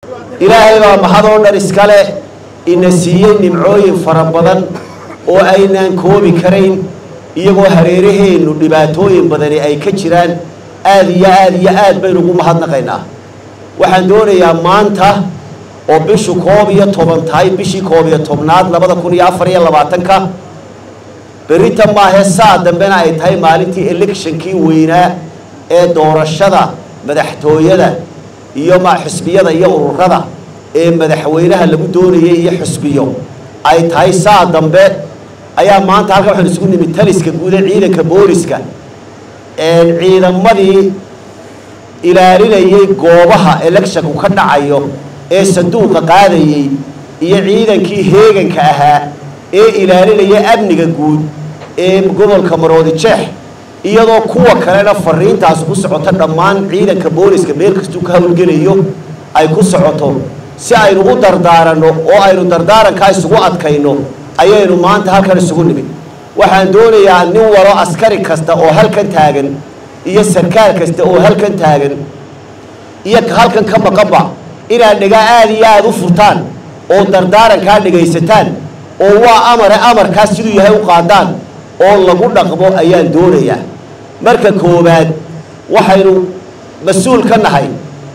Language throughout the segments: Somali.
ilaahay baa mahad oo dhan iska leh ina siiyey nimcooyin fara badan oo aynaan koobi karayn iyagoo hareeraheennu dhibaatooyin badani ay ka jiraan aada iyo aada iyo aad baynu ugu mahadnaqaynaa waxaan doonayaa maanta oo bishu koob iyo toban tahay bishii koob iyo tobnaad labada kun iyo afar iyo labaatanka berita maahe saa dambena ay tahay maalintii electionkii weynaa ee doorashada madaxtooyada iyo ma xisbiyada iyo ururada ee madaxweynaha lagu doonayay iyo xisbiyo ay tahay saa dambe ayaa maanta halkan waxaan isugu nimid taliska guud ee ciidanka booliska ciidamadii ilaalinayay goobaha electionku ka dhacayo ee sanduuqa qaadayey iyo ciidankii heeganka ahaa ee ilaalinaya amniga guud ee gobolka maroodi jeex iyadoo kuwa kalena fariintaas ku socoto dhammaan ciidanka booliska meel kastuu ka howlgelayo ay ku socoto si aynu u dardaaranno oo aynu dardaarankaa isugu adkayno ayaynu maanta halkan isugu nimid waxaan doonayaa nin walo askari kasta oo halkan taagan iyo sarkaal kasta oo halkan taagan iyo halkan ka maqanba inaad dhigaa aada iyo aada u furtaan oo dardaarankaa dhegaysataan oo waa amare amarkaas siduu yahay u qaadaan oo lagu dhaqmo ayaan doonayaa marka koowaad waxaynu mas-uul ka nahay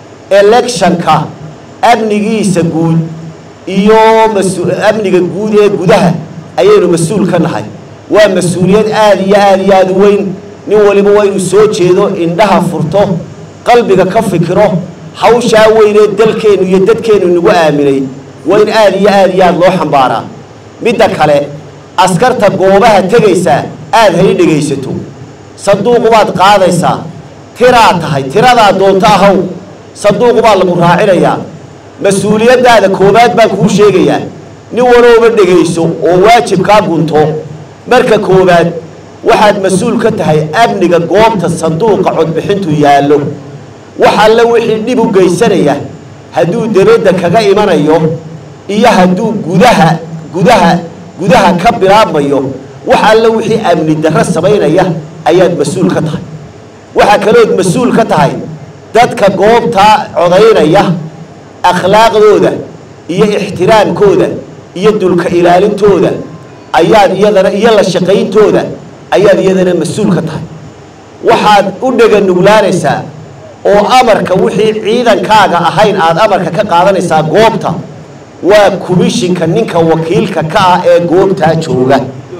electionka amnigiisa guud iyo amniga guud ee gudaha ayaynu mas-uul ka nahay waa mas-uuliyad aada iyo aada iyo aada u weyn nin waliba waa inuu soo jeedo indhaha furto qalbiga ka fikiro hawshaa weynee dalkeennu iyo dadkeennu nagu aaminay waa in aada iyo aada iyo aada loo xambaaraa midda kale askarta goobaha tegaysaa aada hay dhegaysato sanduuqubaad qaadaysaa tiraad tahay tiradaa doonto ahaw sanduuqubaa lagu raacinayaa mas-uuliyaddaada koowaad baan kuu sheegayaa nin walooba dhegayso oo waajibkaa gunto marka koowaad waxaad mas-uul ka tahay amniga goobta sanduuqa codbixintu yaallo wax alle wixii dhib u geysanaya hadduu debadda kaga imanayo iyo hadduu gudaha gudaha gudaha ka bilaabmayo wax alle wixii amni darro samaynaya ayaad mas-uul ka tahay waxaa kalood mas-uul ka tahay dadka goobtaa codaynaya akhlaaqdooda iyo ixtiraamkooda iyo dulka ilaalintooda ayaad iyadana iyo la shaqayntooda ayaad iyadana mas-uul ka tahay waxaad u dhega nuglaanaysaa oo amarka wixii ciidankaaga ahayn aada amarka ka qaadanaysaa goobta waa kumishinka ninka wakiilka ka ah ee goobtaa jooga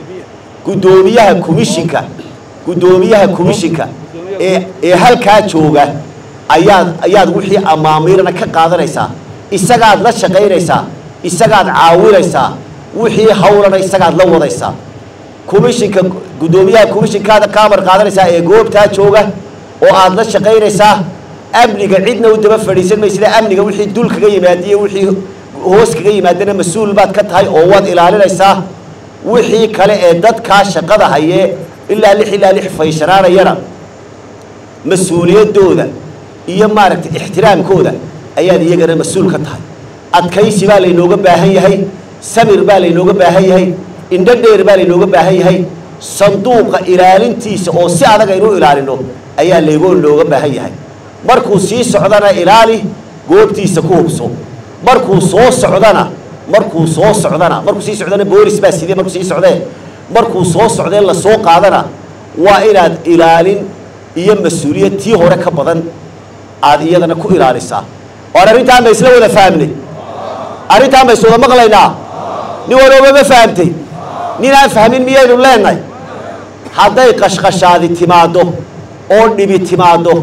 guddoomiyaha kumishinka guddoomiyaha kumishinka ee ee halkaa jooga ayaad ayaad wixii amaamiirna ka qaadanaysaa isagaad la shaqaynaysaa isagaad caawinaysaa wixii hawlana isagaad la wadaysaa kumishinka guddoomiyaha kumishinkaada ka amar qaadanaysaa ee goobtaa jooga oo aada la shaqaynaysaa amniga cidna u daba fadhiisan maysida amniga wixii dul kaga yimaadiyo wixii hoos kaga yimaadana mas-uul baad ka tahay oo waad ilaalinaysaa wixii kale ee dadkaa shaqada hayee ilaa lix ilaa lix fayshanaanayana mas-uuliyaddooda iyo maaragtay ixtiraamkooda ayaad iyagana mas-uul ka tahay adkaysi baa laynooga baahan yahay samir baa laynooga baahan yahay indho dheer baa laynooga baahan yahay sanduuqa ilaalintiisa oo si adag aynu ilaalino ayaa laygoo looga baahan yahay markuu sii socdana ilaali goobtiisa ku hubso markuu soo socdana markuu soo socdana markuu sii socdana boolis baa sidee markuu sii socdee markuu soo socdee lasoo qaadana waa inaad ilaalin iyo mas-uuliyad tii hore ka badan aada iyadana ku ilaalisaa oan arrintaan ba isla wada fahamnay arrintaan ba is wada maqlaynaa nin walooba ma fahamtay nin aan fahmin miyaynu leenahay hadday qashqashaadi timaaddo oo dhibi timaaddo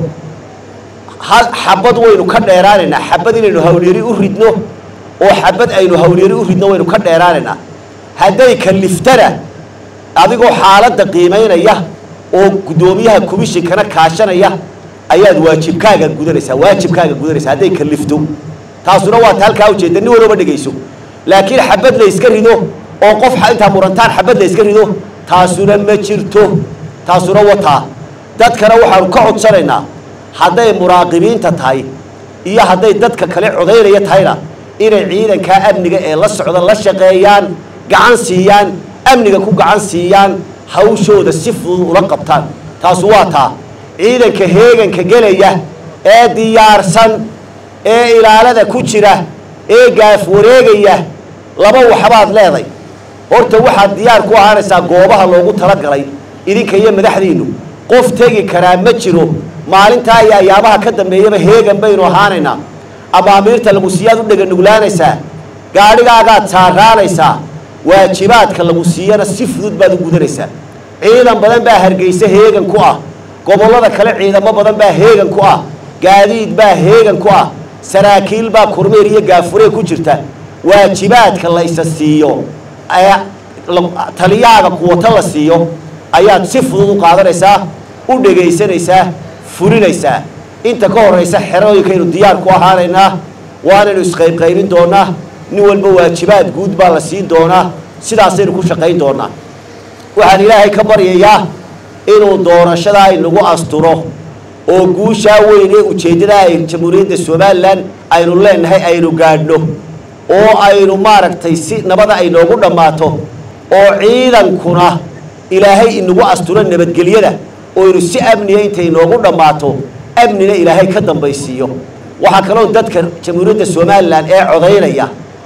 hal xabad waynu ka dheeraanaynaa xabad inaynu hawlyari u ridno oo xabad aynu hawlyari u ridno waynu ka dheeraanaynaa hadday kaliftana adigoo xaaladda qiimaynaya oo guddoomiyaha komishinkana kaashanaya ayaad waajibkaaga gudanaysaa waajibkaaga gudanaysaa hadday kalifto taasuna waa ta halkaa ujeeda nin walooba dhegayso laakiin xabad la yska rido oo qof intaa murantaan xabad la yska rido taasuna ma jirto taasuna wataa dadkana waxaanu ka codsanaynaa hadday muraaqibiinta tahay iyo hadday dadka kale codaynaya tahayna inay ciidankaa amniga ee la socda la shaqeeyaan gacan siiyaan amniga ku gacan siiyaan hawshooda si fudud ula qabtaan taasu waa taa ciidanka heeganka gelaya ee diyaarsan ee ilaalada ku jira ee gaaf wareegaya laba waxbaad leeday horta waxaad diyaar ku ahaanaysaa goobaha loogu talagalay idinka iyo madaxdiinnu qof tegi karaa ma jiro maalintaa iyo ayaabaha ka dambeeyaba heegan baynu ahaanaynaa amaamiirta lagu siiyaad u dheganuglaanaysaa gaadhigaagaad saaraanaysaa waajibaadka lagu siiyana si fudud baad u gudanaysaa ciidan badan baa hargeysa heegan ku ah gobollada kale ciidamo badan baa heegan ku ah gaadiid baa heegan ku ah saraakiil baa kormeer iyo gaafuree ku jirta waajibaadka la isa siiyo ee taliyaaga kuwata la siiyo ayaad si fudud u qaadanaysaa u dhegaysanaysaa fulinaysaa inta ka horraysa xerooyinkaynu diyaar ku ahaanaynaa waanaynu isqaybqaybin doonaa nin walba waajibaad guud baa la siin doonaa sidaasaynu ku shaqayn doonaa waxaan ilaahay ka baryayaa inuu doorashadaa inagu asturo oo guushaa weyn ee ujeeddadaa ay jamhuuriyadda somalilan aynu leenahay aynu gaadhno oo aynu maaragtay si nabada ay noogu dhammaato oo ciidankuna ilaahay inagu asturo nabadgelyada oo aynu si amniya intay noogu dhammaato amnina ilaahay ka dambaysiiyo waxaa kaloo dadka jamhuuriyadda somalilan ee codaynaya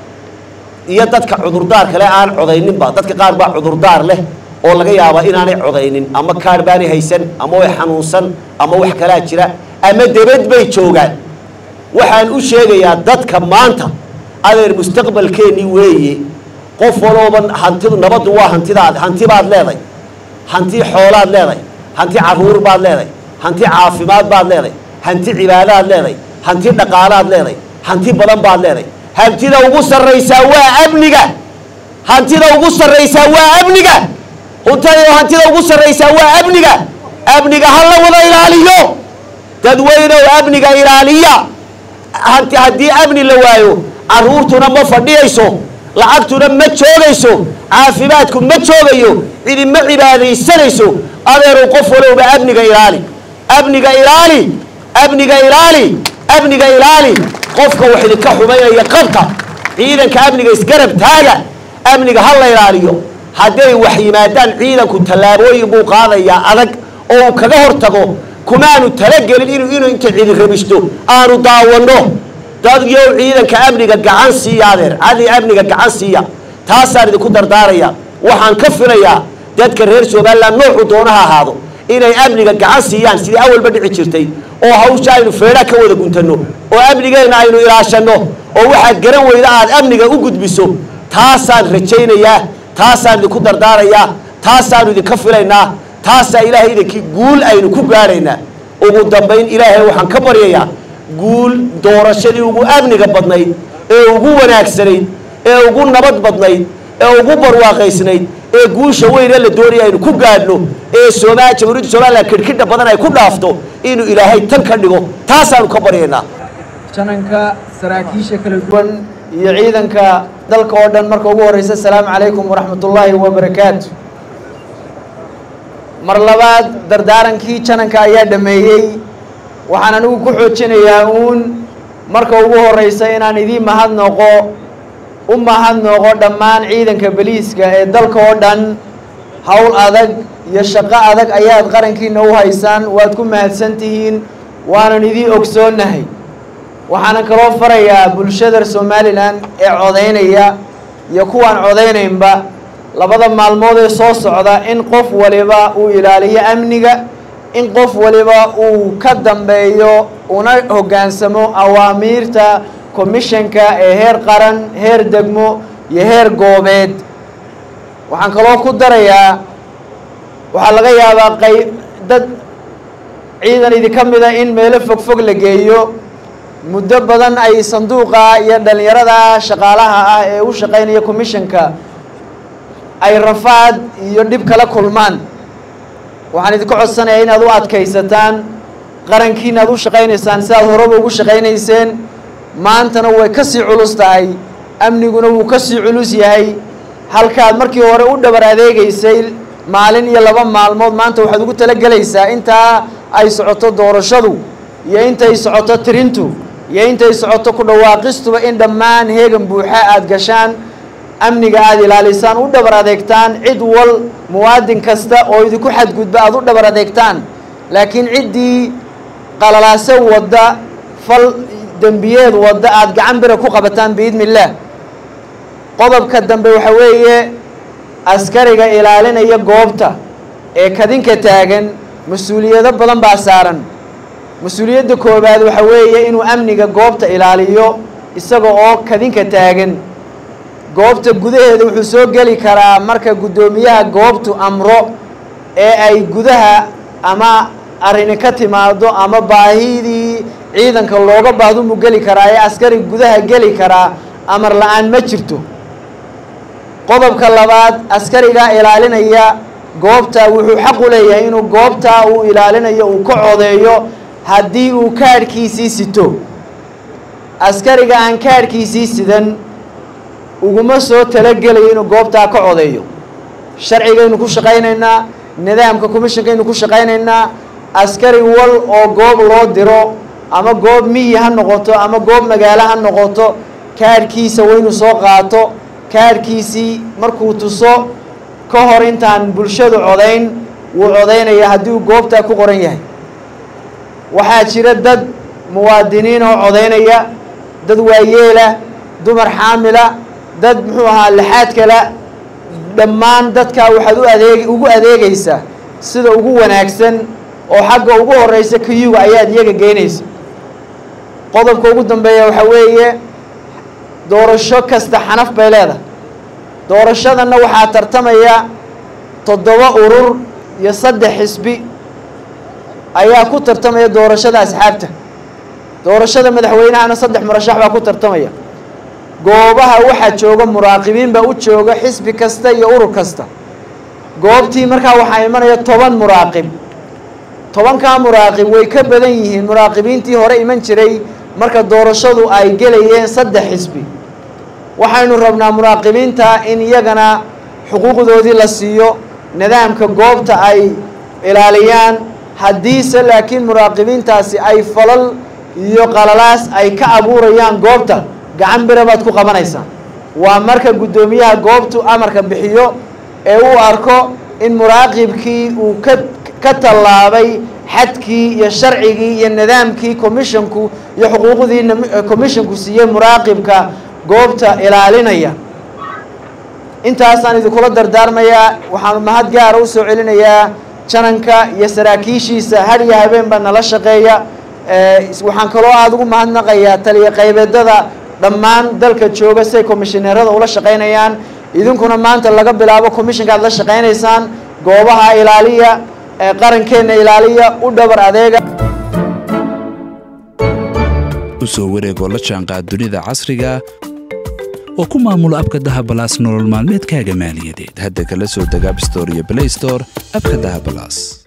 iyo dadka cudurdaar kale aan codayninba dadka qaar baa cudurdaar leh oo laga yaabaa inaanay codaynin ama kaar baanay haysan ama way xanuunsan ama wax kalaa jira ama debad bay joogaan waxaan u sheegayaa dadka maanta adeer mustaqbalkeennii weeye qof walooba hantidu nabaddu waa hantidaad hanti baad leeday hanti xoolaad leeday hanti carruur baad leeday hanti caafimaad baad leeday hanti cibaadaad leeday hanti dhaqaalaad leeday hanti badan baad leeday hantida ugu sarraysaa waa amniga hantida ugu sarraysaa waa amniga huntada hantida ugu sarraysaa waa amniga amniga ha la wada ilaaliyo dadweynow amniga ilaaliya hanti haddii amni la waayo carruurtuna ma fadhiyayso lacagtuna ma joogayso caafimaadku ma joogayo cidi ma cibaadaysanayso adeeru qof walowba amniga ilaali amniga ilaali amniga ilaali amniga ilaali qofka wax idinka xumaynaya qabta ciidanka amniga isgarab taaga amniga ha la ilaaliyo hadday wax yimaadaan ciidanku tallaabooyin buu qaadayaa adag oo uu kaga hortago kumaanu talagelin inuu inuu inta cidi rabisto aanu daawanno dad yow ciidanka amniga gacan siiya adeer cadi amniga gacan siiya taasaan idinku dardaaraya waxaan ka filayaa dadka reer somalilan noocu doonaha ahaado inay amniga gacan siiyaan sidii awalba dhici jirtay oo hawsha aynu feedha ka wada guntanno oo amnigeenna aynu ilaashanno oo waxaad garan weyda aad amniga u gudbiso taasaan rajaynayaa taasaan idinku dardaarayaa taasaanu idinka filaynaa taasaa ilaahay idinkii guul aynu ku gaadhaynaa ugu dambayn ilaahay waxaan ka baryayaa guul doorashadii ugu amniga badnayd ee ugu wanaagsanayd ee ugu nabad badnayd ee ugu barwaaqaysnayd ee guusha weyn ee la doonaya aynu ku gaadhno ee sooma jamhuuriyadda somalilan kidhkidha badan ay ku dhaafto inuu ilaahay tan ka dhigo taasaanu ka baryaynaa jananka saraakiisha kala duwan iyo ciidanka dalka oo dhan marka ugu horeysa asalaamu calaykum waraxmatullaahi wabarakaatu mar labaad dardaarankii jananka ayaa dhameeyey waxaan anigu ku xoojinayaa uun marka ugu horeysa inaan idiin mahadnoqo u mahadnoqo dhammaan ciidanka beliiska ee dalka oo dhan howl adag iyo shaqo adag ayaad qarankiina u haysaan waad ku mahadsan tihiin waanan idiin ogsoonnahay waxaanan kaloo farayaa bulshada somalilan ee codaynaya iyo kuwaan codaynaynba labada maalmood ee soo socda in qof waliba uu ilaaliyo amniga in qof waliba uu ka dambeeyo una hoggaansamo awaamiirta commishanka ee heer qaran heer degmo iyo heer goobeed waxaan kaloo ku darayaa waxaa laga yaabaa qayb dad ciidan idinka mida in meelo fogfog la geeyo muddo badan ay sanduuqa iyo dhalinyarada shaqaalaha ah ee u shaqaynaya commishanka ay rafaad iyo dhib kala kulmaan waxaan idinka codsanayaa inaad u adkaysataan qarankiina aad u shaqaynaysaan sidaad horeba ugu shaqaynayseen maantana way ka sii culus tahay amniguna wuu ka sii culus yahay halkaad markii hore u dhabar adeegaysay maalin iyo laba maalmood maanta waxaad ugu talagelaysaa intaa ay socoto doorashadu iyo intay socoto tirintu iyo intay socoto ku dhawaaqistuba in dhammaan heegan buuxa aada gashaan amniga aada ilaalisaan u dhabar adeegtaan cid wal muwaadin kasta oo idinku xadgudba aada u dhabar adeegtaan laakiin ciddii qalalaase wadda fal dembiyeed wadda aada gacan bira ku qabataan biidni illaah qodobka dambe waxa weeye askariga ilaalinaya goobta ee kadinka taagan mas-uuliyado badan baa saaran mas-uuliyadda koowaad waxa weeye inuu amniga goobta ilaaliyo isaga oo kadinka taagan goobta gudaheeda wuxuu soo geli karaa marka guddoomiyaha goobtu amro ee ay gudaha ama arrini ka timaado ama baahidii ciidanka looga baahdo muu geli karaa ee askari gudaha geli karaa amar la-aan ma jirto qodobka labaad askariga ilaalinaya goobta wuxuu xaq u leeyahay inuu goobta uu ilaalinayo uu ka codeeyo haddii uu kaadhkiisii sito askariga aan kaadhkiisii sidan uguma soo talagelayo inuu goobtaa ka codeeyo sharcigaynu ku shaqaynaynaa nidaamka commishonkaynu ku shaqaynaynaa askari wal oo goob loo diro ama goob miyi ha noqoto ama goob magaalo ha noqoto kaadhkiisa waynu soo qaato kaadhkiisii markuu tuso ka hor intaan bulshadu codayn wuu codaynaya haddii uu goobtaa ku qoran yahay waxaa jira dad muwaadiniin oo codaynaya dad waayeela dumar xaamila dad muxuu ahaa lixaad kala dhammaan dadkaa waxaad u adeeg ugu adeegaysaa sida ugu wanaagsan oo xagga ugu horeysa kiyuga ayaad iyaga geynaysa qodobka ugu dambeeya waxaa weeye doorasho kasta xanaf bay leedahay doorashadanna waxaa tartamaya toddoba urur iyo saddex xisbi ayaa ku tartamaya doorashada asxaabta doorashada madaxweynahana saddex murashax baa ku tartamaya goobaha waxaa jooga muraaqibiin baa u jooga xisbi kasta iyo urur kasta goobtii markaa waxaa imanaya toban muraaqib tobankaa muraaqib way ka badan yihiin muraaqibiintii hore iman jiray marka doorashadu ay gelayeen saddex xisbi waxaynu rabnaa muraaqibiinta in iyagana xuquuqdoodii la siiyo nidaamka goobta ay ilaaliyaan haddiise laakiin muraaqibiintaasi ay falal iyo qalalaas ay ka abuurayaan goobta gacan bira baad ku qabanaysaa waa marka guddoomiyaha goobtu amarka bixiyo ee uu arko in muraaqibkii uu ka ka tallaabay xadkii iyo sharcigii iyo nidaamkii commisshonku iyo xuquuqdii commisshonku siiyey muraaqibka goobta ilaalinaya intaasaan idinkula dardaarmayaa waxaan mahad gaara u soo celinayaa jananka iyo saraakiishiisa har iyo habeen baa nala shaqeeya waxaan kaloo aada ugu mahadnaqayaa taliya qaybeedada dhammaan dalka jooga siay komishineerada ula shaqaynayaan idinkuna maanta laga bilaabo commissionka aad la shaqaynaysaan goobaha ilaaliya qarankeenna ilaaliya u dhabar adeega usoo wareegoo la jaanqaad dunida casriga oo ku maamula abka dahabalaas nolol maalmeedkaaga maaliyadeed hadda kala soo deg abstore iyo blaystore abka dahabalaas